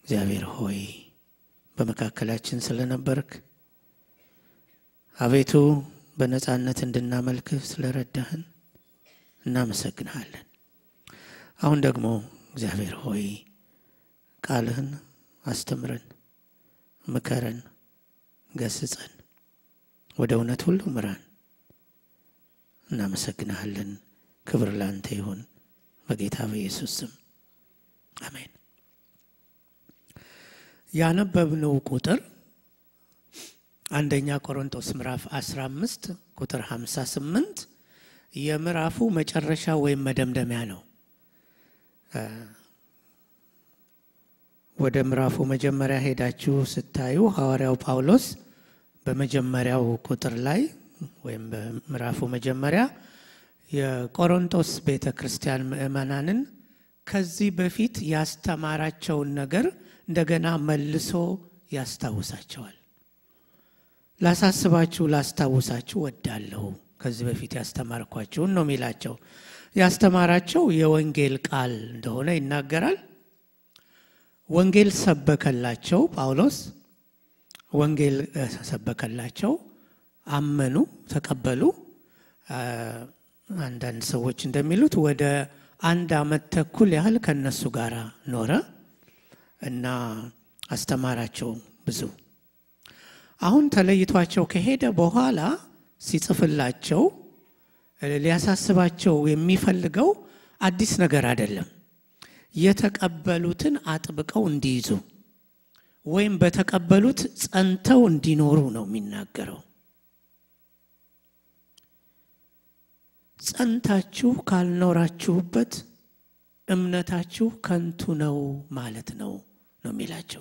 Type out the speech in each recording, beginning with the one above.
እግዚአብሔር ሆይ በመካከላችን ስለነበርክ አቤቱ በነፃነት እንድናመልክህ ስለረዳህን እናመሰግንሃለን። አሁን ደግሞ እግዚአብሔር ሆይ ቃልህን አስተምረን፣ ምከረን፣ ገስጸን፣ ወደ እውነት ሁሉ ምራን። እናመሰግንሃለን። ክብር ላንተ ይሁን በጌታ በኢየሱስ ስም አሜን። ያነበብነው ቁጥር አንደኛ ቆሮንቶስ ምዕራፍ 15 ቁጥር 58 የምዕራፉ መጨረሻ ወይም መደምደሚያ ነው። ወደ ምዕራፉ መጀመሪያ ሄዳችሁ ስታዩ ሐዋርያው ጳውሎስ በመጀመሪያው ቁጥር ላይ ወይም በምዕራፉ መጀመሪያ የቆሮንቶስ ቤተ ክርስቲያን ምዕመናንን ከዚህ በፊት ያስተማራቸውን ነገር እንደገና መልሶ ያስታውሳቸዋል። ላሳስባችሁ፣ ላስታውሳችሁ ወዳለሁ ከዚህ በፊት ያስተማርኳችሁን ነው የሚላቸው። ያስተማራቸው የወንጌል ቃል እንደሆነ ይናገራል። ወንጌል ሰበከላቸው። ጳውሎስ ወንጌል ሰበከላቸው፣ አመኑ፣ ተቀበሉ። አንዳንድ ሰዎች እንደሚሉት ወደ አንድ ዓመት ተኩል ያህል ከነሱ ጋር ኖረ እና አስተማራቸው ብዙ። አሁን ተለይቷቸው ከሄደ በኋላ ሲጽፍላቸው ሊያሳስባቸው የሚፈልገው አዲስ ነገር አይደለም። የተቀበሉትን አጥብቀው እንዲይዙ ወይም በተቀበሉት ጸንተው እንዲኖሩ ነው የሚናገረው። ጸንታችሁ ካልኖራችሁበት እምነታችሁ ከንቱ ነው ማለት ነው ነው የሚላቸው።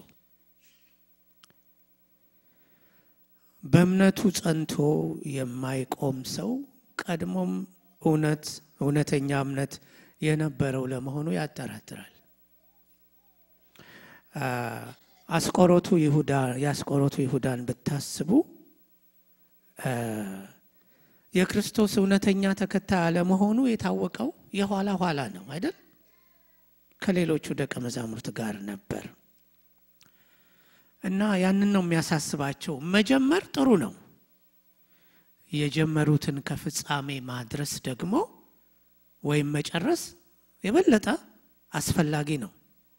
በእምነቱ ጸንቶ የማይቆም ሰው ቀድሞም እውነት እውነተኛ እምነት የነበረው ለመሆኑ ያጠራጥራል። አስቆሮቱ ይሁዳ የአስቆሮቱ ይሁዳን ብታስቡ የክርስቶስ እውነተኛ ተከታይ አለመሆኑ የታወቀው የኋላ ኋላ ነው አይደል? ከሌሎቹ ደቀ መዛሙርት ጋር ነበር እና ያንን ነው የሚያሳስባቸው። መጀመር ጥሩ ነው። የጀመሩትን ከፍጻሜ ማድረስ ደግሞ ወይም መጨረስ የበለጠ አስፈላጊ ነው።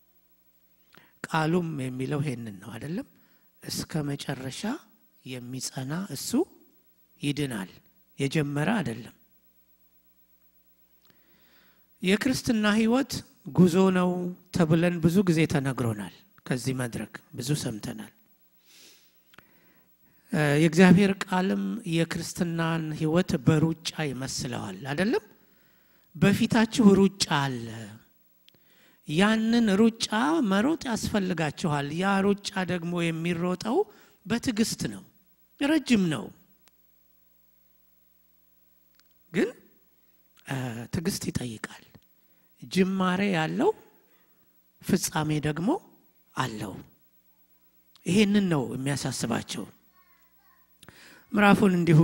ቃሉም የሚለው ይሄንን ነው አይደለም? እስከ መጨረሻ የሚጸና እሱ ይድናል። የጀመረ አይደለም። የክርስትና ሕይወት ጉዞ ነው ተብለን ብዙ ጊዜ ተነግሮናል። ከዚህ መድረክ ብዙ ሰምተናል። የእግዚአብሔር ቃልም የክርስትናን ሕይወት በሩጫ ይመስለዋል አይደለም? በፊታችሁ ሩጫ አለ። ያንን ሩጫ መሮጥ ያስፈልጋችኋል። ያ ሩጫ ደግሞ የሚሮጠው በትዕግስት ነው። ረጅም ነው ግን ትዕግስት ይጠይቃል። ጅማሬ ያለው ፍጻሜ ደግሞ አለው። ይሄንን ነው የሚያሳስባቸው። ምዕራፉን እንዲሁ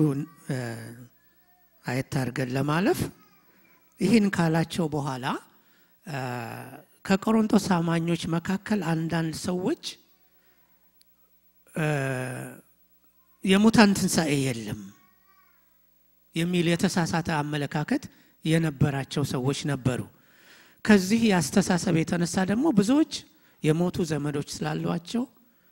አየት አድርገን ለማለፍ ይህን ካላቸው በኋላ ከቆሮንቶስ አማኞች መካከል አንዳንድ ሰዎች የሙታን ትንሣኤ የለም የሚል የተሳሳተ አመለካከት የነበራቸው ሰዎች ነበሩ። ከዚህ የአስተሳሰብ የተነሳ ደግሞ ብዙዎች የሞቱ ዘመዶች ስላሏቸው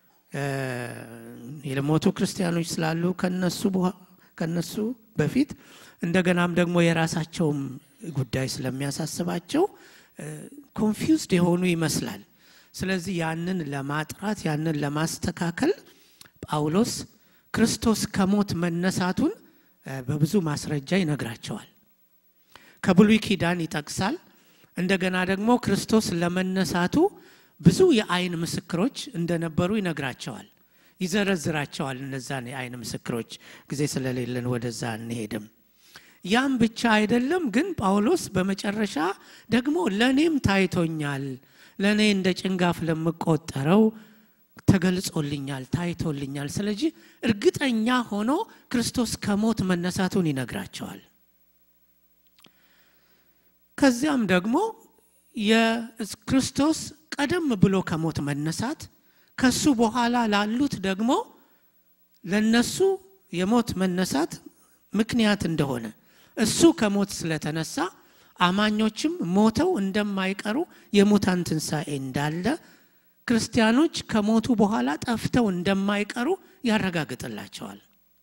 የሞቱ ክርስቲያኖች ስላሉ ከነሱ በፊት እንደገናም ደግሞ የራሳቸውም ጉዳይ ስለሚያሳስባቸው ኮንፊውዝድ የሆኑ ይመስላል። ስለዚህ ያንን ለማጥራት ያንን ለማስተካከል ጳውሎስ ክርስቶስ ከሞት መነሳቱን በብዙ ማስረጃ ይነግራቸዋል። ከብሉይ ኪዳን ይጠቅሳል። እንደገና ደግሞ ክርስቶስ ለመነሳቱ ብዙ የአይን ምስክሮች እንደነበሩ ይነግራቸዋል፣ ይዘረዝራቸዋል። እነዛን የአይን ምስክሮች ጊዜ ስለሌለን ወደዛ እንሄድም። ያም ብቻ አይደለም ግን ጳውሎስ በመጨረሻ ደግሞ ለእኔም ታይቶኛል፣ ለእኔ እንደ ጭንጋፍ ለምቆጠረው ተገልጾልኛል፣ ታይቶልኛል። ስለዚህ እርግጠኛ ሆኖ ክርስቶስ ከሞት መነሳቱን ይነግራቸዋል። ከዚያም ደግሞ የክርስቶስ ቀደም ብሎ ከሞት መነሳት ከሱ በኋላ ላሉት ደግሞ ለነሱ የሞት መነሳት ምክንያት እንደሆነ እሱ ከሞት ስለተነሳ አማኞችም ሞተው እንደማይቀሩ የሙታን ትንሣኤ እንዳለ ክርስቲያኖች ከሞቱ በኋላ ጠፍተው እንደማይቀሩ ያረጋግጥላቸዋል።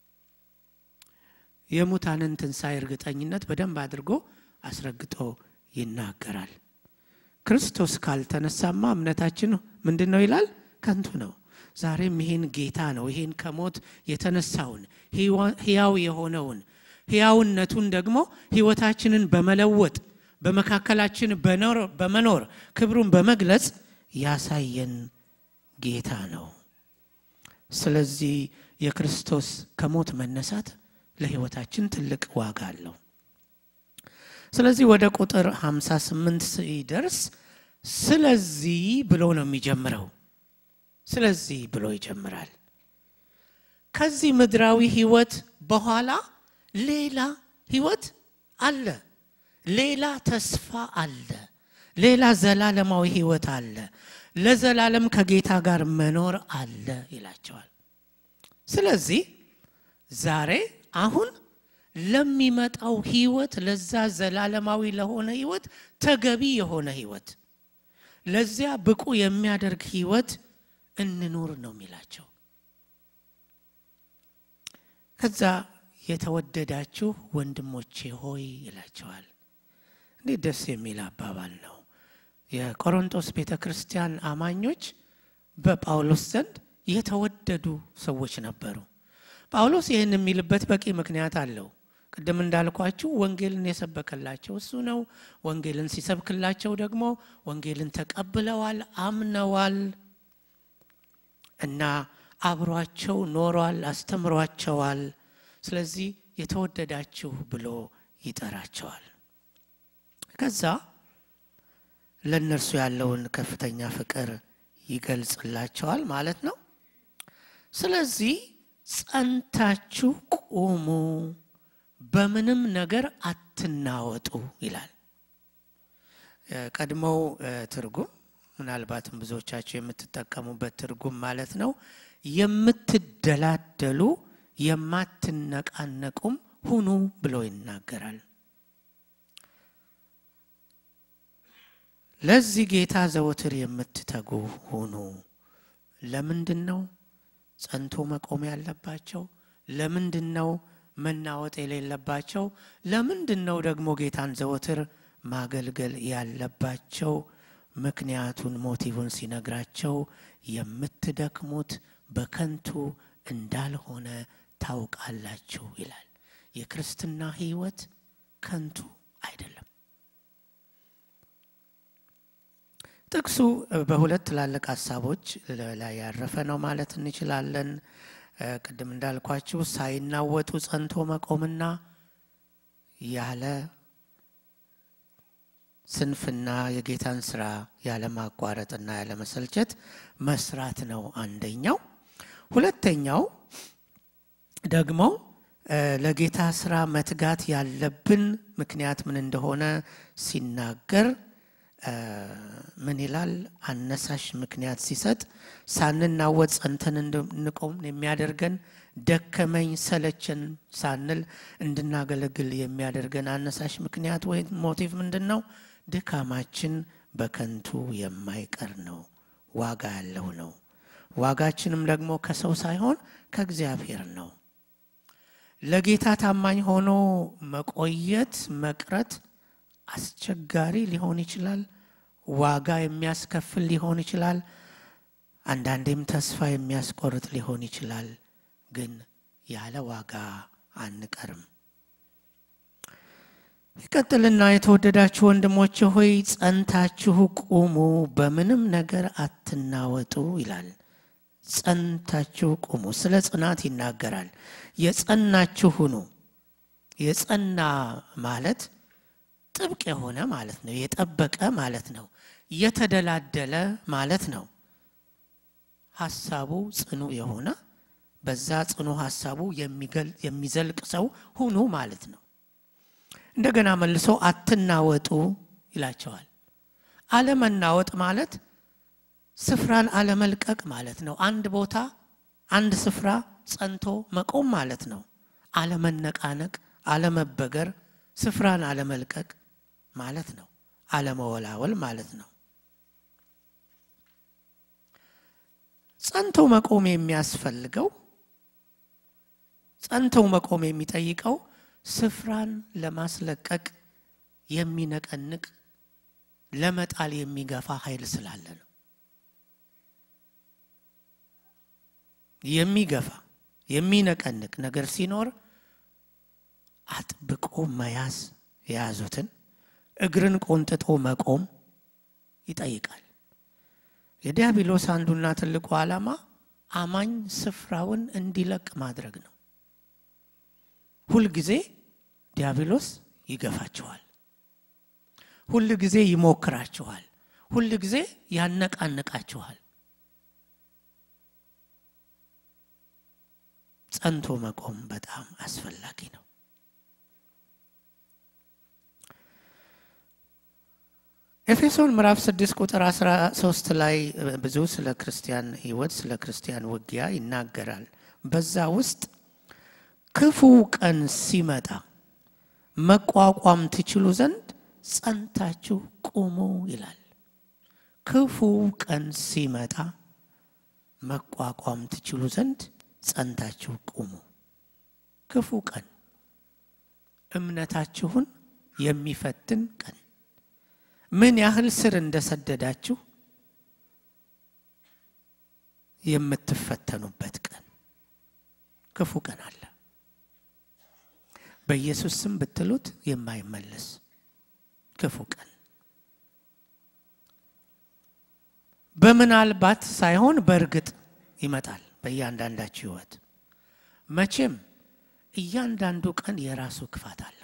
የሙታንን ትንሣኤ እርግጠኝነት በደንብ አድርጎ አስረግጦ ይናገራል። ክርስቶስ ካልተነሳማ እምነታችን ምንድን ነው ይላል? ከንቱ ነው። ዛሬም ይሄን ጌታ ነው ይሄን ከሞት የተነሳውን ሕያው የሆነውን ሕያውነቱን ደግሞ ሕይወታችንን በመለወጥ በመካከላችን በመኖር ክብሩን በመግለጽ ያሳየን ጌታ ነው። ስለዚህ የክርስቶስ ከሞት መነሳት ለሕይወታችን ትልቅ ዋጋ አለው። ስለዚህ ወደ ቁጥር 58 ሲደርስ ስለዚህ ብሎ ነው የሚጀምረው። ስለዚህ ብሎ ይጀምራል። ከዚህ ምድራዊ ሕይወት በኋላ ሌላ ሕይወት አለ። ሌላ ተስፋ አለ። ሌላ ዘላለማዊ ሕይወት አለ። ለዘላለም ከጌታ ጋር መኖር አለ ይላቸዋል። ስለዚህ ዛሬ አሁን ለሚመጣው ሕይወት ለዛ ዘላለማዊ ለሆነ ሕይወት ተገቢ የሆነ ሕይወት ለዚያ ብቁ የሚያደርግ ሕይወት እንኑር ነው የሚላቸው። ከዛ የተወደዳችሁ ወንድሞቼ ሆይ ይላቸዋል። እንዴት ደስ የሚል አባባል ነው። የቆሮንቶስ ቤተ ክርስቲያን አማኞች በጳውሎስ ዘንድ የተወደዱ ሰዎች ነበሩ። ጳውሎስ ይህን የሚልበት በቂ ምክንያት አለው። ቅድም እንዳልኳችሁ ወንጌልን የሰበከላቸው እሱ ነው። ወንጌልን ሲሰብክላቸው ደግሞ ወንጌልን ተቀብለዋል፣ አምነዋል እና አብሯቸው ኖሯል፣ አስተምሯቸዋል። ስለዚህ የተወደዳችሁ ብሎ ይጠራቸዋል። ከዛ ለእነርሱ ያለውን ከፍተኛ ፍቅር ይገልጽላቸዋል ማለት ነው። ስለዚህ ጸንታችሁ ቁሙ፣ በምንም ነገር አትናወጡ ይላል። ቀድሞው ትርጉም ምናልባትም ብዙዎቻችሁ የምትጠቀሙበት ትርጉም ማለት ነው የምትደላደሉ የማትነቃነቁም ሁኑ ብሎ ይናገራል። ለዚህ ጌታ ዘወትር የምትተጉ ሁኑ። ለምንድን ነው ጸንቶ መቆም ያለባቸው? ለምንድን ነው መናወጥ የሌለባቸው? ለምንድን ነው ደግሞ ጌታን ዘወትር ማገልገል ያለባቸው? ምክንያቱን ሞቲቭን ሲነግራቸው የምትደክሙት በከንቱ እንዳልሆነ ታውቃላችሁ ይላል። የክርስትና ሕይወት ከንቱ አይደለም። ጥቅሱ በሁለት ትላልቅ ሀሳቦች ላይ ያረፈ ነው ማለት እንችላለን። ቅድም እንዳልኳችሁ ሳይናወጡ ጸንቶ መቆምና ያለ ስንፍና የጌታን ስራ ያለ ማቋረጥና ያለ መሰልቸት መስራት ነው አንደኛው። ሁለተኛው ደግሞ ለጌታ ስራ መትጋት ያለብን ምክንያት ምን እንደሆነ ሲናገር ምን ይላል? አነሳሽ ምክንያት ሲሰጥ ሳንናወጥ ጸንተን እንድንቆም የሚያደርገን ደከመኝ ሰለቸን ሳንል እንድናገለግል የሚያደርገን አነሳሽ ምክንያት ወይም ሞቲቭ ምንድን ነው? ድካማችን በከንቱ የማይቀር ነው፣ ዋጋ ያለው ነው። ዋጋችንም ደግሞ ከሰው ሳይሆን ከእግዚአብሔር ነው። ለጌታ ታማኝ ሆኖ መቆየት መቅረት አስቸጋሪ ሊሆን ይችላል። ዋጋ የሚያስከፍል ሊሆን ይችላል። አንዳንዴም ተስፋ የሚያስቆርጥ ሊሆን ይችላል። ግን ያለ ዋጋ አንቀርም። ይቀጥልና የተወደዳችሁ ወንድሞች ሆይ ጸንታችሁ ቁሙ፣ በምንም ነገር አትናወጡ ይላል። ጸንታችሁ ቁሙ። ስለ ጽናት ይናገራል። የጸናችሁ ሁኑ። የጸና ማለት ጥብቅ የሆነ ማለት ነው። የጠበቀ ማለት ነው። የተደላደለ ማለት ነው። ሀሳቡ ጽኑ የሆነ በዛ ጽኑ ሀሳቡ የሚዘልቅ ሰው ሁኑ ማለት ነው። እንደገና መልሶ አትናወጡ ይላቸዋል። አለመናወጥ ማለት ስፍራን አለመልቀቅ ማለት ነው። አንድ ቦታ አንድ ስፍራ ጸንቶ መቆም ማለት ነው። አለመነቃነቅ፣ አለመበገር፣ ስፍራን አለመልቀቅ ማለት ነው። አለመወላወል ማለት ነው። ጸንቶ መቆም የሚያስፈልገው ጸንተው መቆም የሚጠይቀው ስፍራን ለማስለቀቅ የሚነቀንቅ ለመጣል የሚገፋ ኃይል ስላለ ነው። የሚገፋ የሚነቀንቅ ነገር ሲኖር አጥብቆ መያዝ የያዙትን እግርን ቆንጥጦ መቆም ይጠይቃል። የዲያብሎስ አንዱና ትልቁ ዓላማ አማኝ ስፍራውን እንዲለቅ ማድረግ ነው። ሁልጊዜ ዲያብሎስ ይገፋችኋል። ሁል ጊዜ ይሞክራችኋል። ሁል ጊዜ ያነቃንቃችኋል። ጸንቶ መቆም በጣም አስፈላጊ ነው። ኤፌሶን ምዕራፍ 6 ቁጥር 13 ላይ ብዙ ስለ ክርስቲያን ሕይወት ስለ ክርስቲያን ውጊያ ይናገራል። በዛ ውስጥ ክፉ ቀን ሲመጣ መቋቋም ትችሉ ዘንድ ጸንታችሁ ቁሙ ይላል። ክፉ ቀን ሲመጣ መቋቋም ትችሉ ዘንድ ጸንታችሁ ቁሙ። ክፉ ቀን እምነታችሁን የሚፈትን ቀን ምን ያህል ስር እንደሰደዳችሁ የምትፈተኑበት ቀን ክፉ ቀን አለ። በኢየሱስ ስም ብትሉት የማይመለስ ክፉ ቀን በምናልባት ሳይሆን በእርግጥ ይመጣል በእያንዳንዳችሁ ሕይወት። መቼም እያንዳንዱ ቀን የራሱ ክፋት አለው።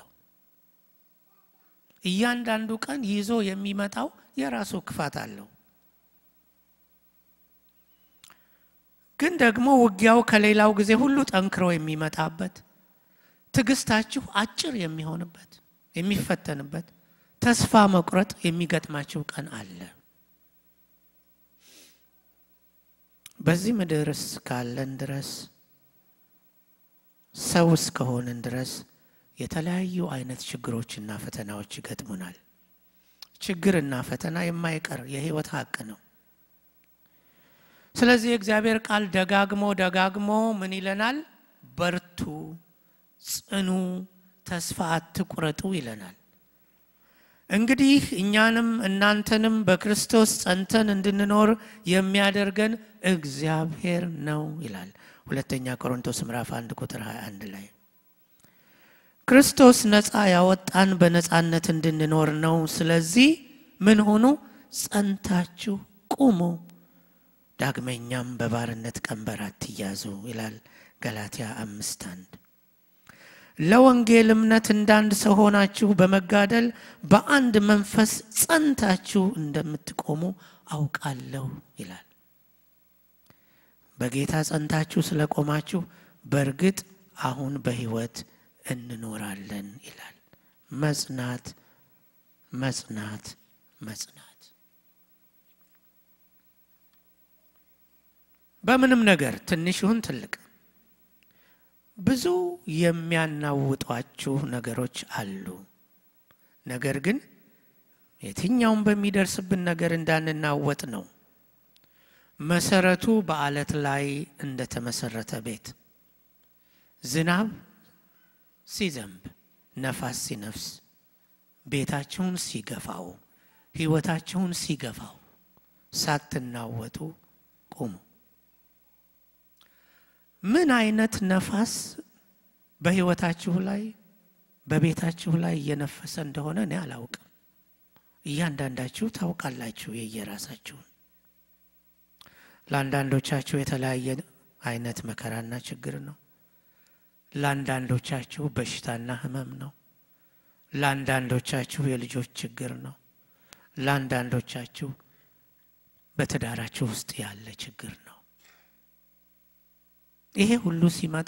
እያንዳንዱ ቀን ይዞ የሚመጣው የራሱ ክፋት አለው። ግን ደግሞ ውጊያው ከሌላው ጊዜ ሁሉ ጠንክሮ የሚመጣበት ትዕግስታችሁ አጭር የሚሆንበት የሚፈተንበት ተስፋ መቁረጥ የሚገጥማችሁ ቀን አለ። በዚህ ምድር እስካለን ድረስ ሰው እስከሆንን ድረስ የተለያዩ አይነት ችግሮችና ፈተናዎች ይገጥሙናል። ችግርና ፈተና የማይቀር የሕይወት ሀቅ ነው። ስለዚህ የእግዚአብሔር ቃል ደጋግሞ ደጋግሞ ምን ይለናል? በርቱ፣ ጽኑ፣ ተስፋ አትቁረጡ ይለናል። እንግዲህ እኛንም እናንተንም በክርስቶስ ጸንተን እንድንኖር የሚያደርገን እግዚአብሔር ነው ይላል ሁለተኛ ቆሮንቶስ ምዕራፍ 1 ቁጥር 21 ላይ ክርስቶስ ነፃ ያወጣን በነፃነት እንድንኖር ነው። ስለዚህ ምን ሆኑ? ጸንታችሁ ቁሙ፣ ዳግመኛም በባርነት ቀንበር አትያዙ ይላል ገላትያ አምስት አንድ ለወንጌል እምነት እንዳንድ ሰው ሆናችሁ በመጋደል በአንድ መንፈስ ጸንታችሁ እንደምትቆሙ አውቃለሁ ይላል። በጌታ ጸንታችሁ ስለቆማችሁ በእርግጥ አሁን በሕይወት እንኖራለን ይላል። መጽናት መጽናት መጽናት በምንም ነገር ትንሽ ይሁን ትልቅ ብዙ የሚያናውጧችሁ ነገሮች አሉ። ነገር ግን የትኛውም በሚደርስብን ነገር እንዳንናወጥ ነው። መሰረቱ በአለት ላይ እንደተመሰረተ ቤት ዝናብ ሲዘንብ፣ ነፋስ ሲነፍስ፣ ቤታችሁን ሲገፋው፣ ሕይወታችሁን ሲገፋው ሳትናወጡ ቁሙ። ምን አይነት ነፋስ በሕይወታችሁ ላይ በቤታችሁ ላይ እየነፈሰ እንደሆነ እኔ አላውቅም። እያንዳንዳችሁ ታውቃላችሁ የየራሳችሁን። ለአንዳንዶቻችሁ የተለያየ አይነት መከራና ችግር ነው። ለአንዳንዶቻችሁ በሽታና ሕመም ነው። ለአንዳንዶቻችሁ የልጆች ችግር ነው። ለአንዳንዶቻችሁ በትዳራችሁ ውስጥ ያለ ችግር ነው። ይሄ ሁሉ ሲመጣ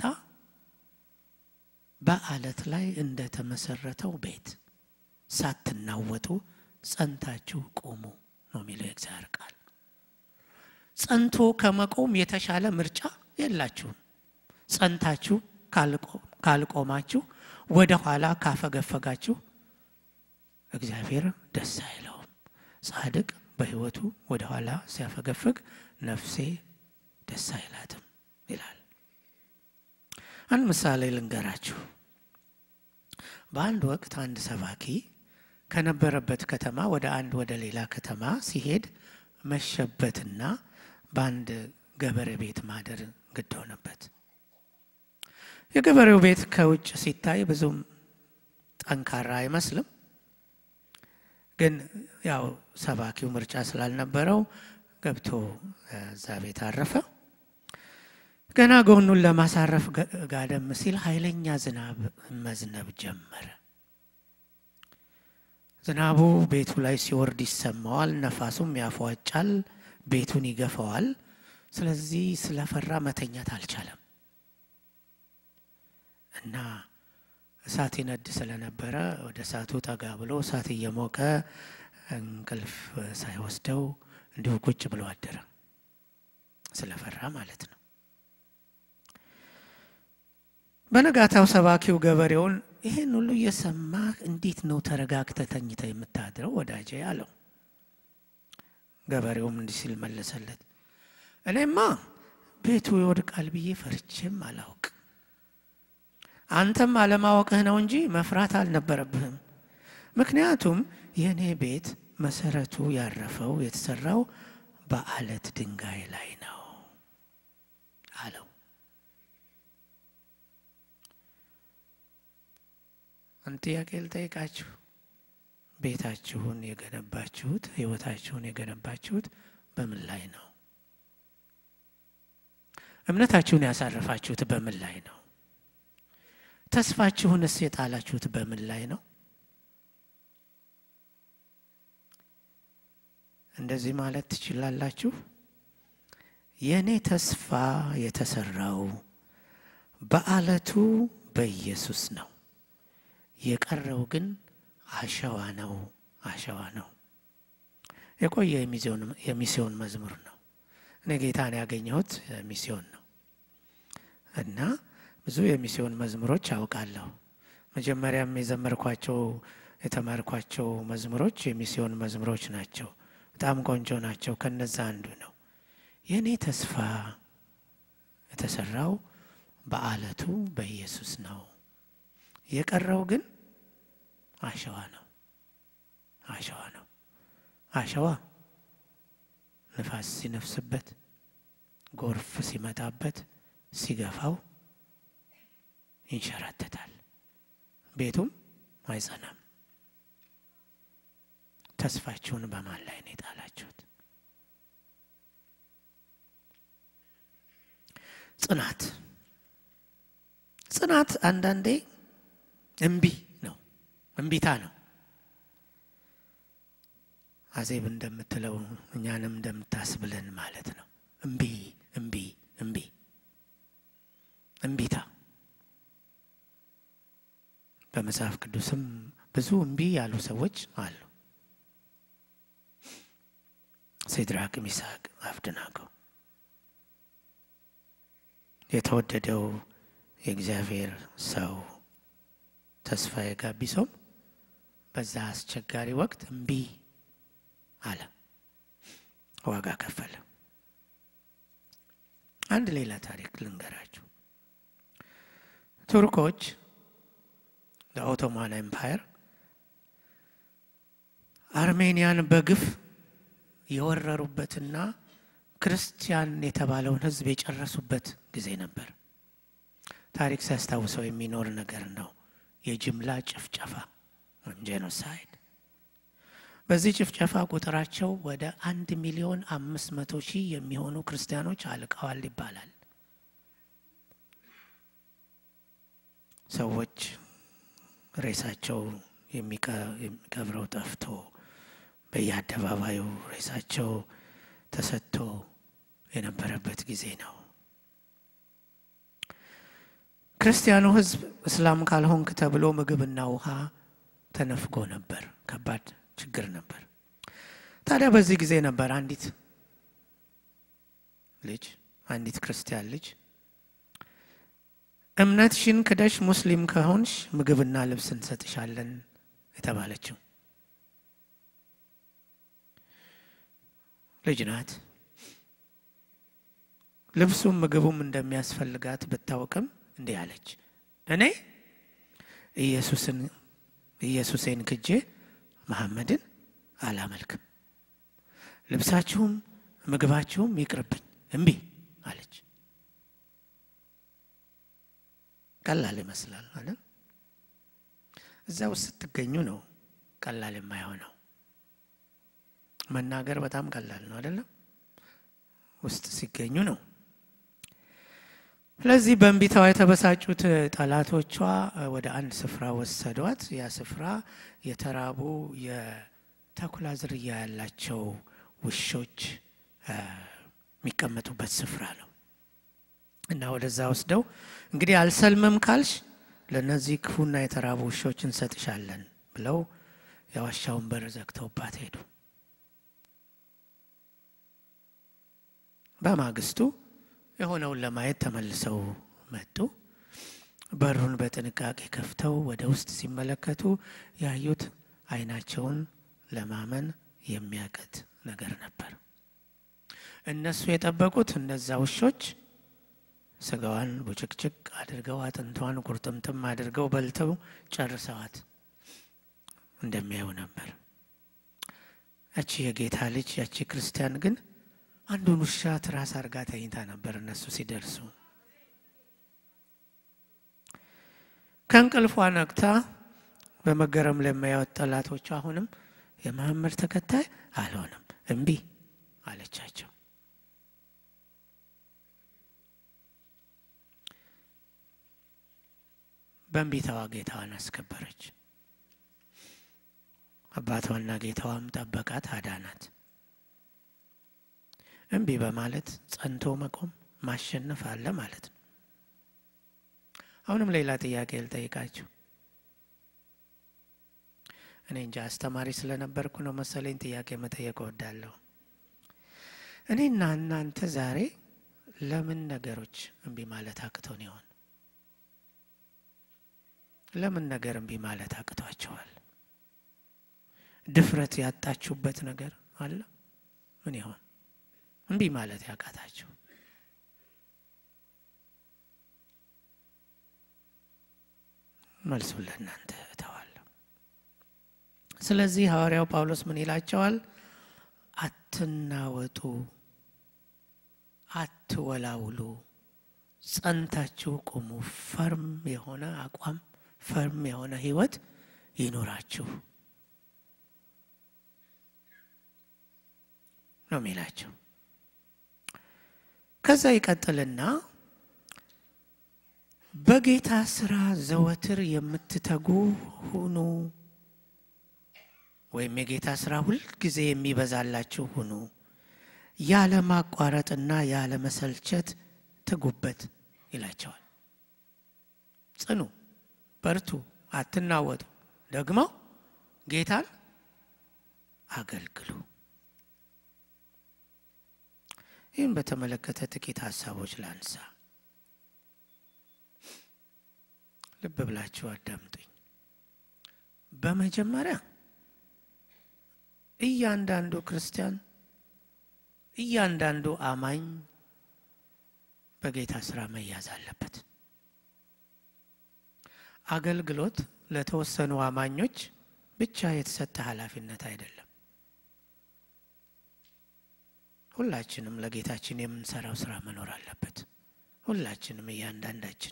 በአለት ላይ እንደተመሰረተው ቤት ሳትናወጡ ጸንታችሁ ቆሙ ነው የሚለው የእግዚአብሔር ቃል። ጸንቶ ከመቆም የተሻለ ምርጫ የላችሁም። ጸንታችሁ ካልቆማችሁ፣ ወደ ኋላ ካፈገፈጋችሁ እግዚአብሔር ደስ አይለውም። ጻድቅ በሕይወቱ ወደ ኋላ ሲያፈገፍግ ነፍሴ ደስ አይላትም ይላል። አንድ ምሳሌ ልንገራችሁ። በአንድ ወቅት አንድ ሰባኪ ከነበረበት ከተማ ወደ አንድ ወደ ሌላ ከተማ ሲሄድ መሸበትና በአንድ ገበሬ ቤት ማደር ግድ ሆነበት። የገበሬው ቤት ከውጭ ሲታይ ብዙም ጠንካራ አይመስልም። ግን ያው ሰባኪው ምርጫ ስላልነበረው ገብቶ እዛ ቤት አረፈ። ገና ጎኑን ለማሳረፍ ጋደም ሲል ኃይለኛ ዝናብ መዝነብ ጀመረ። ዝናቡ ቤቱ ላይ ሲወርድ ይሰማዋል። ነፋሱም ያፏጫል፣ ቤቱን ይገፋዋል። ስለዚህ ስለፈራ መተኛት አልቻለም እና እሳት ይነድ ስለነበረ ወደ እሳቱ ጠጋ ብሎ እሳት እየሞቀ እንቅልፍ ሳይወስደው እንዲሁ ቁጭ ብሎ አደረ። ስለፈራ ማለት ነው። በነጋታው ሰባኪው ገበሬውን ይህን ሁሉ እየሰማህ እንዴት ነው ተረጋግተህ ተኝተህ የምታድረው ወዳጄ አለው። ገበሬውም እንዲህ ሲል መለሰለት፣ እኔማ ቤቱ ይወድቃል ብዬ ፈርቼም አላውቅ አንተም አለማወቅህ ነው እንጂ መፍራት አልነበረብህም። ምክንያቱም የእኔ ቤት መሰረቱ ያረፈው የተሰራው በአለት ድንጋይ ላይ ነው አለው። አንድ ጥያቄ ልጠይቃችሁ። ቤታችሁን የገነባችሁት ሕይወታችሁን የገነባችሁት በምን ላይ ነው? እምነታችሁን ያሳረፋችሁት በምን ላይ ነው? ተስፋችሁንስ የጣላችሁት በምን ላይ ነው? እንደዚህ ማለት ትችላላችሁ። የእኔ ተስፋ የተሰራው በአለቱ በኢየሱስ ነው። የቀረው ግን አሸዋ ነው፣ አሸዋ ነው። የቆየ የሚስዮን መዝሙር ነው። እኔ ጌታን ያገኘሁት ሚስዮን ነው እና ብዙ የሚስዮን መዝሙሮች አውቃለሁ። መጀመሪያም የዘመርኳቸው የተማርኳቸው መዝሙሮች የሚስዮን መዝሙሮች ናቸው። በጣም ቆንጆ ናቸው። ከነዛ አንዱ ነው። የእኔ ተስፋ የተሰራው በአለቱ በኢየሱስ ነው። የቀረው ግን አሸዋ ነው፣ አሸዋ ነው። አሸዋ ንፋስ ሲነፍስበት፣ ጎርፍ ሲመጣበት፣ ሲገፋው ይንሸራተታል፣ ቤቱም አይጸናም። ተስፋችሁን በማን ላይ ነው የጣላችሁት? ጽናት ጽናት አንዳንዴ እምቢ ነው፣ እምቢታ ነው። አዜብ እንደምትለው እኛንም እንደምታስብለን ማለት ነው። እምቢ እምቢ እምቢ እምቢታ በመጽሐፍ ቅዱስም ብዙ እምቢ ያሉ ሰዎች አሉ። ሲድራቅ፣ ሚሳቅ፣ አብደናጎ የተወደደው የእግዚአብሔር ሰው ተስፋዬ ጋቢሶም በዛ አስቸጋሪ ወቅት እምቢ አለ፣ ዋጋ ከፈለ። አንድ ሌላ ታሪክ ልንገራችሁ። ቱርኮች ለኦቶማን ኤምፓየር አርሜኒያን በግፍ የወረሩበትና ክርስቲያን የተባለውን ሕዝብ የጨረሱበት ጊዜ ነበር። ታሪክ ሲያስታውሰው የሚኖር ነገር ነው። የጅምላ ጭፍጨፋ ወይም ጄኖሳይድ። በዚህ ጭፍጨፋ ቁጥራቸው ወደ አንድ ሚሊዮን አምስት መቶ ሺህ የሚሆኑ ክርስቲያኖች አልቀዋል ይባላል። ሰዎች ሬሳቸው የሚቀብረው ጠፍቶ በየአደባባዩ ሬሳቸው ተሰጥቶ የነበረበት ጊዜ ነው። ክርስቲያኑ ሕዝብ እስላም ካልሆንክ ተብሎ ምግብና ውሃ ተነፍጎ ነበር። ከባድ ችግር ነበር። ታዲያ በዚህ ጊዜ ነበር አንዲት ልጅ አንዲት ክርስቲያን ልጅ እምነትሽን ክደሽ ሙስሊም ከሆንሽ ምግብና ልብስ እንሰጥሻለን የተባለችው ልጅ ናት። ልብሱም ምግቡም እንደሚያስፈልጋት ብታውቅም እንዲህ አለች፣ እኔ ኢየሱስን ኢየሱሴን ክጄ መሐመድን አላመልክም፣ ልብሳችሁም ምግባችሁም ይቅርብኝ፣ እምቢ አለች። ቀላል ይመስላል አለ። እዛ ውስጥ ስትገኙ ነው ቀላል የማይሆነው። መናገር በጣም ቀላል ነው አይደለም? ውስጥ ሲገኙ ነው። ስለዚህ በእንቢታዋ የተበሳጩት ጠላቶቿ ወደ አንድ ስፍራ ወሰዷት። ያ ስፍራ የተራቡ የተኩላ ዝርያ ያላቸው ውሾች የሚቀመጡበት ስፍራ ነው እና ወደዛ ወስደው እንግዲህ አልሰልምም ካልሽ ለእነዚህ ክፉና የተራቡ ውሾች እንሰጥሻለን ብለው የዋሻውን በር ዘግተውባት ሄዱ። በማግስቱ የሆነውን ለማየት ተመልሰው መጡ። በሩን በጥንቃቄ ከፍተው ወደ ውስጥ ሲመለከቱ ያዩት ዓይናቸውን ለማመን የሚያቀት ነገር ነበር። እነሱ የጠበቁት እነዛ ውሾች ስጋዋን ቡጭቅጭቅ አድርገው አጥንቷን ቁርጥምጥም አድርገው በልተው ጨርሰዋት እንደሚያዩ ነበር። ያቺ የጌታ ልጅ ያቺ ክርስቲያን ግን አንዱን ውሻ ትራስ አርጋ ተኝታ ነበር። እነሱ ሲደርሱ ከእንቅልፏ ነቅታ በመገረም ለሚያዩት ጠላቶቹ አሁንም የመሐመድ ተከታይ አልሆንም እምቢ አለቻቸው። በእንቢታዋ ጌታዋን አስከበረች። አባቷና ጌታዋም ጠበቃት፣ አዳናት። እምቢ በማለት ጸንቶ መቆም ማሸነፍ አለ ማለት ነው። አሁንም ሌላ ጥያቄ ልጠይቃችሁ። እኔ እንጃ አስተማሪ ስለነበርኩ ነው መሰለኝ ጥያቄ መጠየቅ እወዳለሁ። እኔና እናንተ ዛሬ ለምን ነገሮች እምቢ ማለት አቅቶን ይሆን? ለምን ነገር እምቢ ማለት አቅቷቸዋል? ድፍረት ያጣችሁበት ነገር አለ? ምን ይሆን እምቢ ማለት ያቃታችሁ? መልሱን ለእናንተ እተዋለሁ። ስለዚህ ሐዋርያው ጳውሎስ ምን ይላቸዋል? አትናወጡ፣ አትወላውሉ፣ ጸንታችሁ ቁሙ። ፈርም የሆነ አቋም፣ ፈርም የሆነ ሕይወት ይኖራችሁ ነው የሚላቸው። ከዛ ይቀጥልና በጌታ ስራ ዘወትር የምትተጉ ሁኑ፣ ወይም የጌታ ስራ ሁልጊዜ የሚበዛላችሁ ሁኑ። ያለ ማቋረጥና ያለ መሰልቸት ትጉበት ይላቸዋል። ጽኑ፣ በርቱ፣ አትናወጡ። ደግሞ ጌታን አገልግሉ። ይህም በተመለከተ ጥቂት ሀሳቦች ላንሳ። ልብ ብላችሁ አዳምጡኝ። በመጀመሪያ እያንዳንዱ ክርስቲያን እያንዳንዱ አማኝ በጌታ ስራ መያዝ አለበት። አገልግሎት ለተወሰኑ አማኞች ብቻ የተሰጠ ኃላፊነት አይደለም። ሁላችንም ለጌታችን የምንሰራው ስራ መኖር አለበት። ሁላችንም እያንዳንዳችን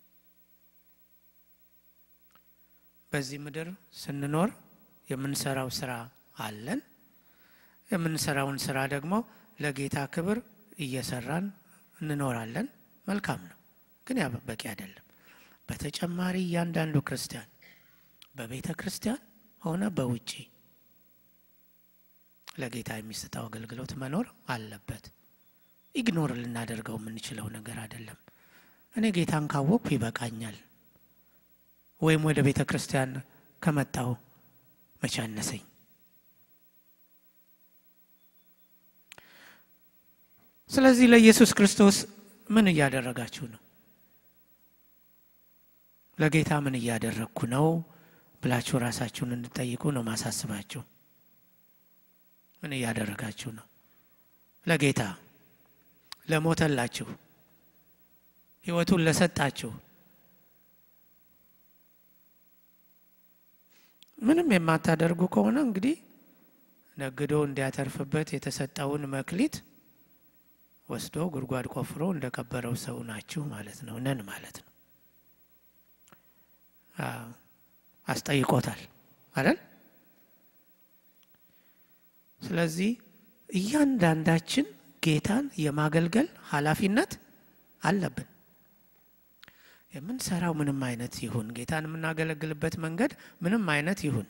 በዚህ ምድር ስንኖር የምንሰራው ስራ አለን። የምንሰራውን ስራ ደግሞ ለጌታ ክብር እየሰራን እንኖራለን። መልካም ነው፣ ግን ያ በቂ አይደለም። በተጨማሪ እያንዳንዱ ክርስቲያን በቤተ ክርስቲያን ሆነ በውጪ ለጌታ የሚሰጠው አገልግሎት መኖር አለበት። ኢግኖር ልናደርገው የምንችለው ነገር አይደለም። እኔ ጌታን ካወቅኩ ይበቃኛል፣ ወይም ወደ ቤተ ክርስቲያን ከመጣሁ መቻነሰኝ። ስለዚህ ለኢየሱስ ክርስቶስ ምን እያደረጋችሁ ነው? ለጌታ ምን እያደረግኩ ነው ብላችሁ ራሳችሁን እንድጠይቁ ነው ማሳስባችሁ። ምን እያደረጋችሁ ነው? ለጌታ ለሞተላችሁ፣ ሕይወቱን ለሰጣችሁ ምንም የማታደርጉ ከሆነ እንግዲህ ነግዶ እንዲያተርፍበት የተሰጠውን መክሊት ወስዶ ጉድጓድ ቆፍሮ እንደቀበረው ሰው ናችሁ ማለት ነው፣ ነን ማለት ነው። አስጠይቆታል አይደል? ስለዚህ እያንዳንዳችን ጌታን የማገልገል ኃላፊነት አለብን። የምንሰራው ምንም አይነት ይሁን፣ ጌታን የምናገለግልበት መንገድ ምንም አይነት ይሁን።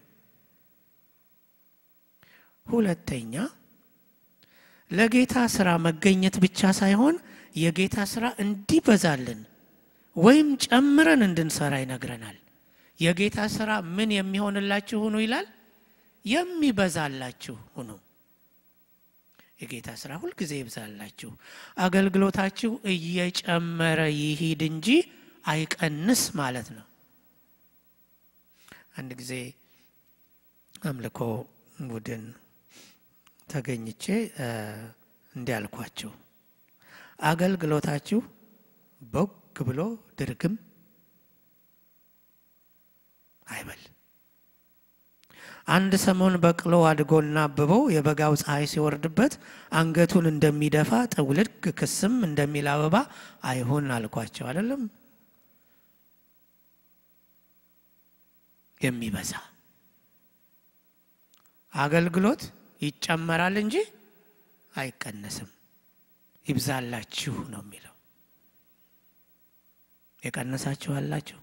ሁለተኛ ለጌታ ስራ መገኘት ብቻ ሳይሆን የጌታ ስራ እንዲበዛልን ወይም ጨምረን እንድንሰራ ይነግረናል። የጌታ ስራ ምን የሚሆንላችሁ ሁኑ ይላል? የሚበዛላችሁ ሁኑ። የጌታ ስራ ሁልጊዜ ይብዛላችሁ። አገልግሎታችሁ እየጨመረ ይሂድ እንጂ አይቀንስ ማለት ነው። አንድ ጊዜ አምልኮ ቡድን ተገኝቼ እንዲህ አልኳቸው፣ አገልግሎታችሁ ቦግ ብሎ ድርግም አይበል። አንድ ሰሞን በቅሎ አድጎና አብቦ የበጋው ፀሐይ ሲወርድበት አንገቱን እንደሚደፋ ጥውልግ ክስም እንደሚል አበባ አይሁን አልኳቸው። አይደለም የሚበዛ አገልግሎት ይጨመራል እንጂ አይቀነስም። ይብዛላችሁ ነው የሚለው። የቀነሳችሁ አላችሁ?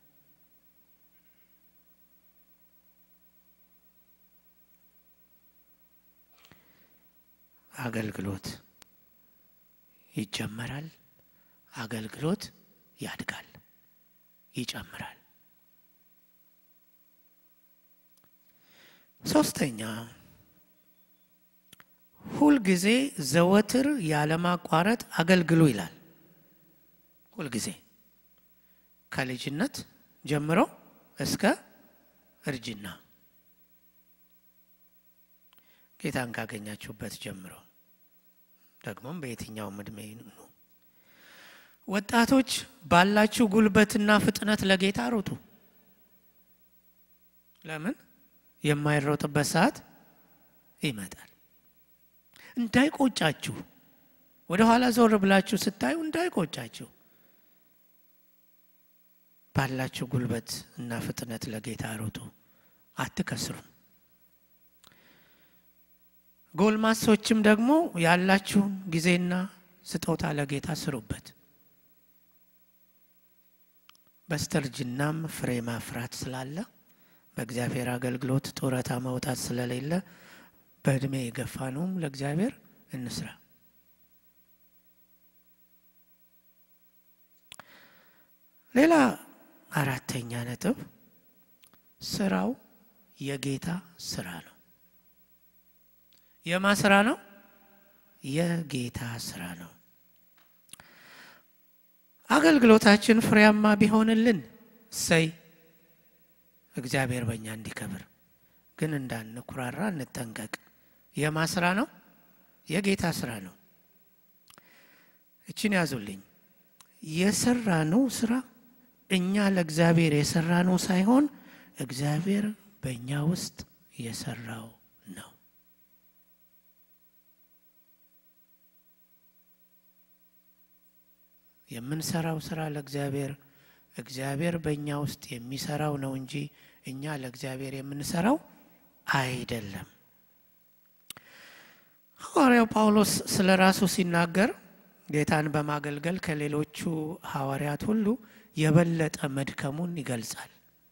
አገልግሎት ይጨመራል። አገልግሎት ያድጋል፣ ይጨምራል። ሶስተኛ ሁልጊዜ ዘወትር ያለማቋረጥ አገልግሉ ይላል። ሁልጊዜ ከልጅነት ጀምሮ እስከ እርጅና ጌታን ካገኛችሁበት ጀምሮ ደግሞም በየትኛውም እድሜ ነው። ወጣቶች ባላችሁ ጉልበትና ፍጥነት ለጌታ ሩጡ። ለምን የማይሮጥበት ሰዓት ይመጣል። እንዳይቆጫችሁ፣ ወደ ኋላ ዞር ብላችሁ ስታዩ እንዳይቆጫችሁ። ባላችሁ ጉልበት እና ፍጥነት ለጌታ ሩጡ፣ አትከስሩም። ጎልማሶችም ደግሞ ያላችሁን ጊዜና ስጦታ ለጌታ ስሩበት። በስተርጅናም ፍሬ ማፍራት ስላለ በእግዚአብሔር አገልግሎት ጡረታ መውጣት ስለሌለ በእድሜ የገፋነውም ለእግዚአብሔር እንስራ። ሌላ አራተኛ ነጥብ ስራው የጌታ ስራ ነው። የማ ስራ ነው? የጌታ ስራ ነው። አገልግሎታችን ፍሬያማ ቢሆንልን እሰይ፣ እግዚአብሔር በእኛ እንዲከብር። ግን እንዳንኩራራ እንጠንቀቅ። የማ ስራ ነው? የጌታ ስራ ነው። እችን ያዙልኝ። የሰራነው ስራ እኛ ለእግዚአብሔር የሰራነው ሳይሆን እግዚአብሔር በእኛ ውስጥ የሰራው ነው። የምንሰራው ስራ ለእግዚአብሔር እግዚአብሔር በእኛ ውስጥ የሚሰራው ነው እንጂ እኛ ለእግዚአብሔር የምንሰራው አይደለም። ሐዋርያው ጳውሎስ ስለ ራሱ ሲናገር ጌታን በማገልገል ከሌሎቹ ሐዋርያት ሁሉ የበለጠ መድከሙን ይገልጻል።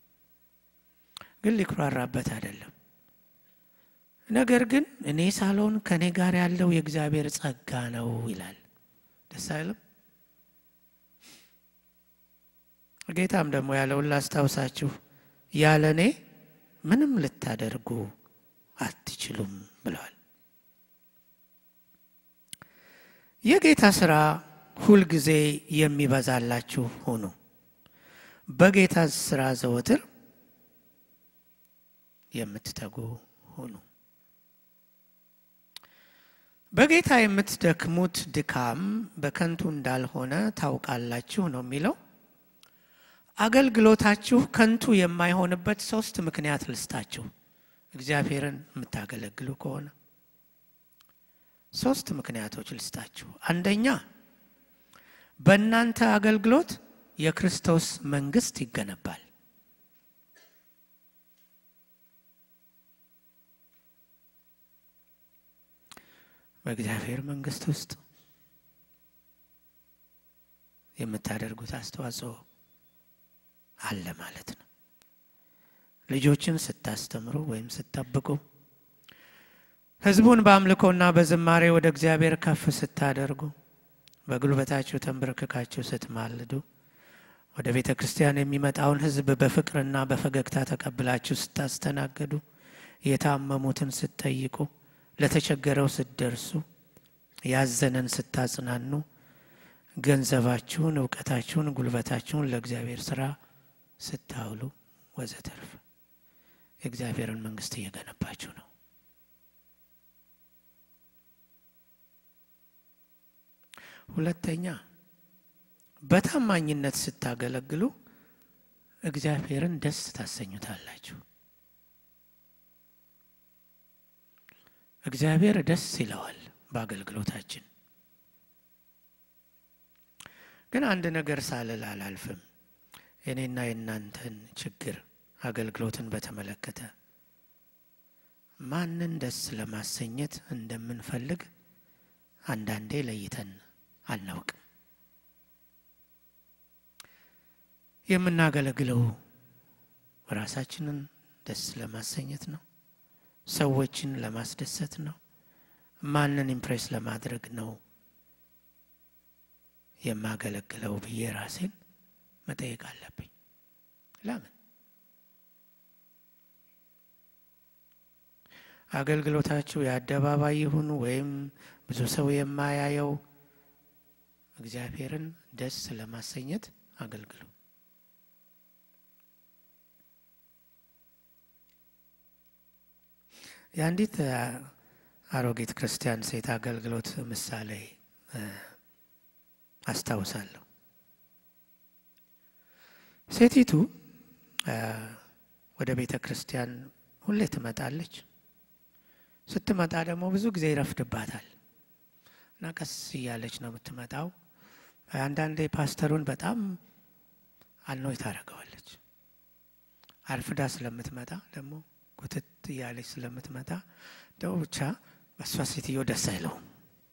ግን ሊኩራራበት አይደለም። ነገር ግን እኔ ሳልሆን ከእኔ ጋር ያለው የእግዚአብሔር ጸጋ ነው ይላል። ደስ አይልም? ጌታም ደግሞ ያለውን ላስታውሳችሁ፣ ያለ እኔ ምንም ልታደርጉ አትችሉም ብለዋል። የጌታ ሥራ ሁልጊዜ የሚበዛላችሁ ሁኑ። በጌታ ሥራ ዘወትር የምትተጉ ሁኑ። በጌታ የምትደክሙት ድካም በከንቱ እንዳልሆነ ታውቃላችሁ ነው የሚለው። አገልግሎታችሁ ከንቱ የማይሆንበት ሶስት ምክንያት ልስጣችሁ። እግዚአብሔርን የምታገለግሉ ከሆነ ሶስት ምክንያቶች ልስጣችሁ። አንደኛ በእናንተ አገልግሎት የክርስቶስ መንግስት ይገነባል። በእግዚአብሔር መንግስት ውስጥ የምታደርጉት አስተዋጽኦ አለ ማለት ነው። ልጆችን ስታስተምሩ ወይም ስጠብቁ፣ ህዝቡን በአምልኮና በዝማሬ ወደ እግዚአብሔር ከፍ ስታደርጉ፣ በጉልበታችሁ ተንበርክካችሁ ስትማልዱ፣ ወደ ቤተ ክርስቲያን የሚመጣውን ህዝብ በፍቅርና በፈገግታ ተቀብላችሁ ስታስተናግዱ፣ የታመሙትን ስትጠይቁ፣ ለተቸገረው ስትደርሱ፣ ያዘነን ስታጽናኑ፣ ገንዘባችሁን፣ እውቀታችሁን፣ ጉልበታችሁን ለእግዚአብሔር ስራ ስታውሉ ወዘተርፈ የእግዚአብሔርን መንግስት እየገነባችሁ ነው። ሁለተኛ በታማኝነት ስታገለግሉ እግዚአብሔርን ደስ ታሰኙታላችሁ። እግዚአብሔር ደስ ይለዋል በአገልግሎታችን። ግን አንድ ነገር ሳልል አላልፍም። የኔና የእናንተን ችግር አገልግሎትን በተመለከተ ማንን ደስ ለማሰኘት እንደምንፈልግ አንዳንዴ ለይተን አናውቅም። የምናገለግለው ራሳችንን ደስ ለማሰኘት ነው? ሰዎችን ለማስደሰት ነው? ማንን ኢምፕሬስ ለማድረግ ነው የማገለግለው ብዬ ራሴን መጠየቅ አለብኝ። ለምን አገልግሎታችሁ የአደባባይ ይሁን ወይም ብዙ ሰው የማያየው እግዚአብሔርን ደስ ለማሰኘት አገልግሉ። የአንዲት አሮጊት ክርስቲያን ሴት አገልግሎት ምሳሌ አስታውሳለሁ። ሴቲቱ ወደ ቤተ ክርስቲያን ሁሌ ትመጣለች። ስትመጣ ደግሞ ብዙ ጊዜ ይረፍድባታል እና ቀስ እያለች ነው የምትመጣው። አንዳንዴ ፓስተሩን በጣም አልኖይ ታደርገዋለች። አርፍዳ ስለምትመጣ ደግሞ ጉትት እያለች ስለምትመጣ ደው ብቻ በእሷ ሴትዮ ደስ አይለውም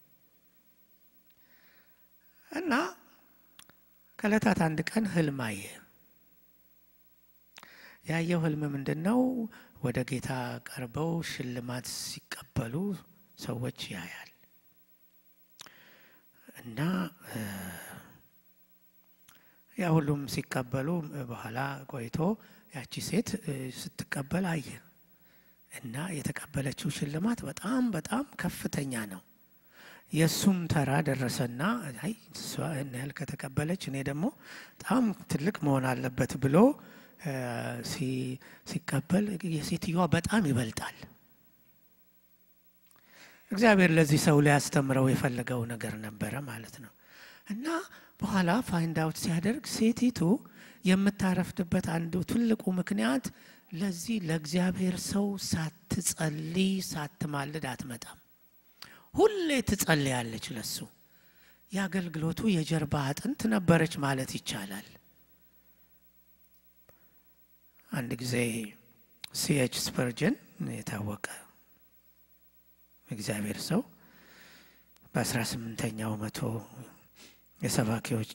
እና ከዕለታት አንድ ቀን ህልም አየ። ያየው ህልም ምንድን ነው? ወደ ጌታ ቀርበው ሽልማት ሲቀበሉ ሰዎች ያያል እና ያ ሁሉም ሲቀበሉ በኋላ ቆይቶ ያቺ ሴት ስትቀበል አየ እና የተቀበለችው ሽልማት በጣም በጣም ከፍተኛ ነው። የእሱም ተራ ደረሰና አይ እሷ ይህን ያህል ከተቀበለች እኔ ደግሞ በጣም ትልቅ መሆን አለበት ብሎ ሲቀበል የሴትዮዋ በጣም ይበልጣል። እግዚአብሔር ለዚህ ሰው ሊያስተምረው የፈለገው ነገር ነበረ ማለት ነው እና በኋላ ፋይንድ አውት ሲያደርግ ሴቲቱ የምታረፍድበት አንዱ ትልቁ ምክንያት ለዚህ ለእግዚአብሔር ሰው ሳትጸልይ ሳትማልድ አትመጣም። ሁሌ ትጸልያለች። ለሱ የአገልግሎቱ የጀርባ አጥንት ነበረች ማለት ይቻላል። አንድ ጊዜ ሲኤች ስፐርጀን የታወቀ እግዚአብሔር ሰው በአስራ ስምንተኛው መቶ የሰባኪዎች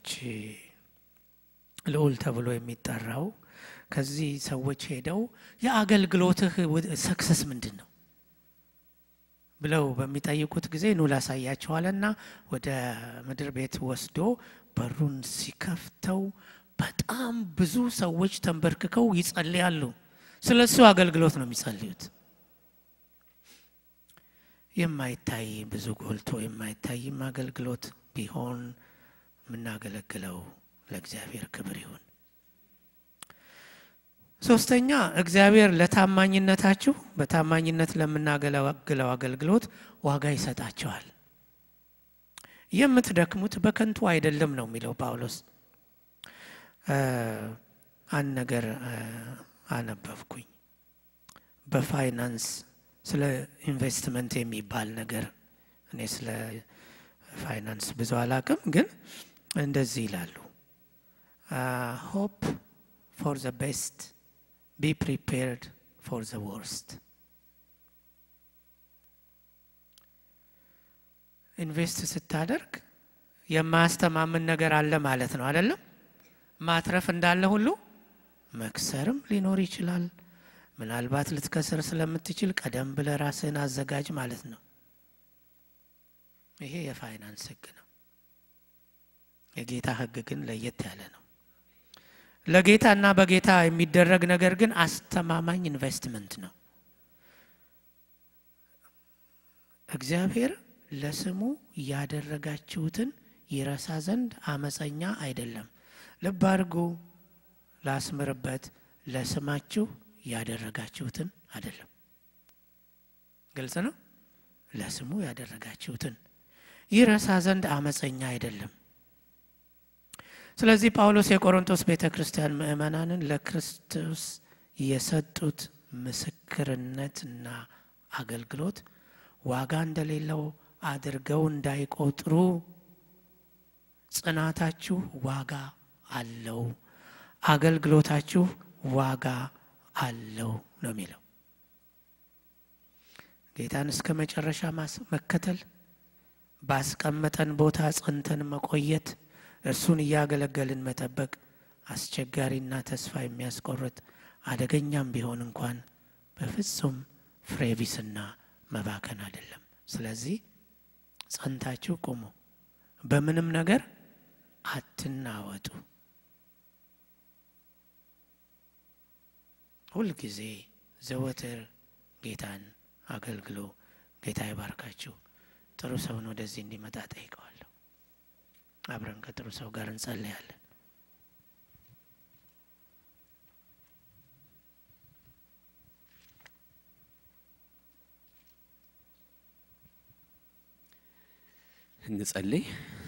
ልዑል ተብሎ የሚጠራው ከዚህ ሰዎች ሄደው የአገልግሎትህ ሰክሰስ ምንድን ነው ብለው በሚጠይቁት ጊዜ ኑ ላሳያቸዋልና ወደ ምድር ቤት ወስዶ በሩን ሲከፍተው በጣም ብዙ ሰዎች ተንበርክከው ይጸልያሉ። ስለ እሱ አገልግሎት ነው የሚጸልዩት። የማይታይ ብዙ ጎልቶ የማይታይም አገልግሎት ቢሆን የምናገለግለው ለእግዚአብሔር ክብር ይሁን። ሶስተኛ እግዚአብሔር ለታማኝነታችሁ በታማኝነት ለምናገለግለው አገልግሎት ዋጋ ይሰጣቸዋል። የምትደክሙት በከንቱ አይደለም ነው የሚለው ጳውሎስ። አንድ ነገር አነበብኩኝ በፋይናንስ ስለ ኢንቨስትመንት የሚባል ነገር እኔ ስለ ፋይናንስ ብዙ አላቅም፣ ግን እንደዚህ ይላሉ ሆፕ ፎር ዘ ቤስት ቢ ፕሪፔርድ ፎር ዘ ወርስት። ኢንቨስት ስታደርግ የማያስተማምን ነገር አለ ማለት ነው አይደለም? ማትረፍ እንዳለ ሁሉ መክሰርም ሊኖር ይችላል። ምናልባት ልትከስር ስለምትችል ቀደም ብለህ ራስህን አዘጋጅ ማለት ነው። ይሄ የፋይናንስ ሕግ ነው። የጌታ ሕግ ግን ለየት ያለ ነው። ለጌታና በጌታ የሚደረግ ነገር ግን አስተማማኝ ኢንቨስትመንት ነው። እግዚአብሔር ለስሙ ያደረጋችሁትን ይረሳ ዘንድ አመፀኛ አይደለም። ልብ አድርጉ፣ ላስምርበት፣ ለስማችሁ ያደረጋችሁትን አይደለም። ግልጽ ነው። ለስሙ ያደረጋችሁትን ይረሳ ዘንድ አመፀኛ አይደለም። ስለዚህ ጳውሎስ የቆሮንቶስ ቤተ ክርስቲያን ምእመናንን ለክርስቶስ የሰጡት ምስክርነትና አገልግሎት ዋጋ እንደሌለው አድርገው እንዳይቆጥሩ ጽናታችሁ ዋጋ አለው፣ አገልግሎታችሁ ዋጋ አለው ነው የሚለው። ጌታን እስከ መጨረሻ መከተል፣ ባስቀመጠን ቦታ ጸንተን መቆየት፣ እርሱን እያገለገልን መጠበቅ አስቸጋሪና ተስፋ የሚያስቆርጥ አደገኛም ቢሆን እንኳን በፍጹም ፍሬቢስና መባከን አይደለም። ስለዚህ ጸንታችሁ ቁሙ፣ በምንም ነገር አትናወጡ። ሁልጊዜ ዘወትር ጌታን አገልግሎ። ጌታ ይባርካችሁ። ጥሩ ሰውን ወደዚህ እንዲመጣ ጠይቀዋለሁ። አብረን ከጥሩ ሰው ጋር እንጸለያለን። እንጸልይ።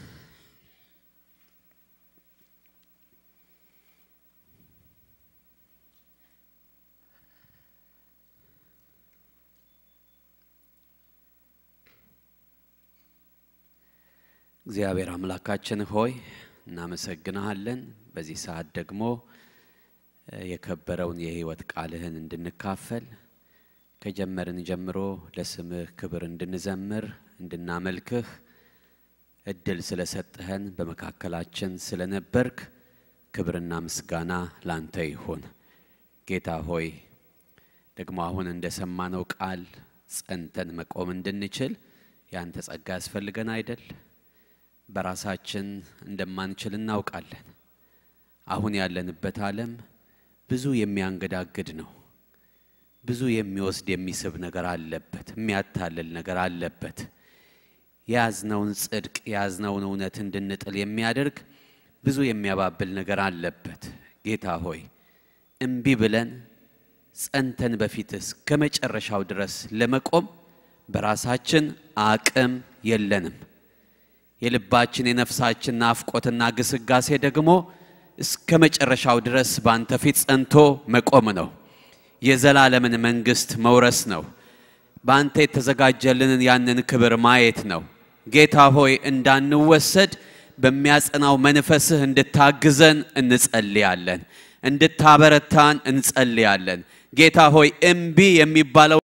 እግዚአብሔር አምላካችን ሆይ እናመሰግንሃለን። በዚህ ሰዓት ደግሞ የከበረውን የሕይወት ቃልህን እንድንካፈል ከጀመርን ጀምሮ ለስምህ ክብር እንድንዘምር እንድናመልክህ እድል ስለሰጠህን በመካከላችን ስለነበርክ ክብርና ምስጋና ላንተ ይሁን። ጌታ ሆይ ደግሞ አሁን እንደሰማነው ቃል ጸንተን መቆም እንድንችል ያንተ ጸጋ ያስፈልገን አይደል? በራሳችን እንደማንችል እናውቃለን። አሁን ያለንበት ዓለም ብዙ የሚያንገዳግድ ነው። ብዙ የሚወስድ የሚስብ ነገር አለበት። የሚያታልል ነገር አለበት። የያዝነውን ጽድቅ የያዝነውን እውነት እንድንጥል የሚያደርግ ብዙ የሚያባብል ነገር አለበት። ጌታ ሆይ እምቢ ብለን ጸንተን በፊትህ እስከ መጨረሻው ድረስ ለመቆም በራሳችን አቅም የለንም። የልባችን የነፍሳችን ናፍቆትና ግስጋሴ ደግሞ እስከ መጨረሻው ድረስ በአንተ ፊት ጸንቶ መቆም ነው። የዘላለምን መንግሥት መውረስ ነው። በአንተ የተዘጋጀልንን ያንን ክብር ማየት ነው። ጌታ ሆይ እንዳንወሰድ በሚያጸናው መንፈስህ እንድታግዘን እንጸልያለን፣ እንድታበረታን እንጸልያለን። ጌታ ሆይ እምቢ የሚባለው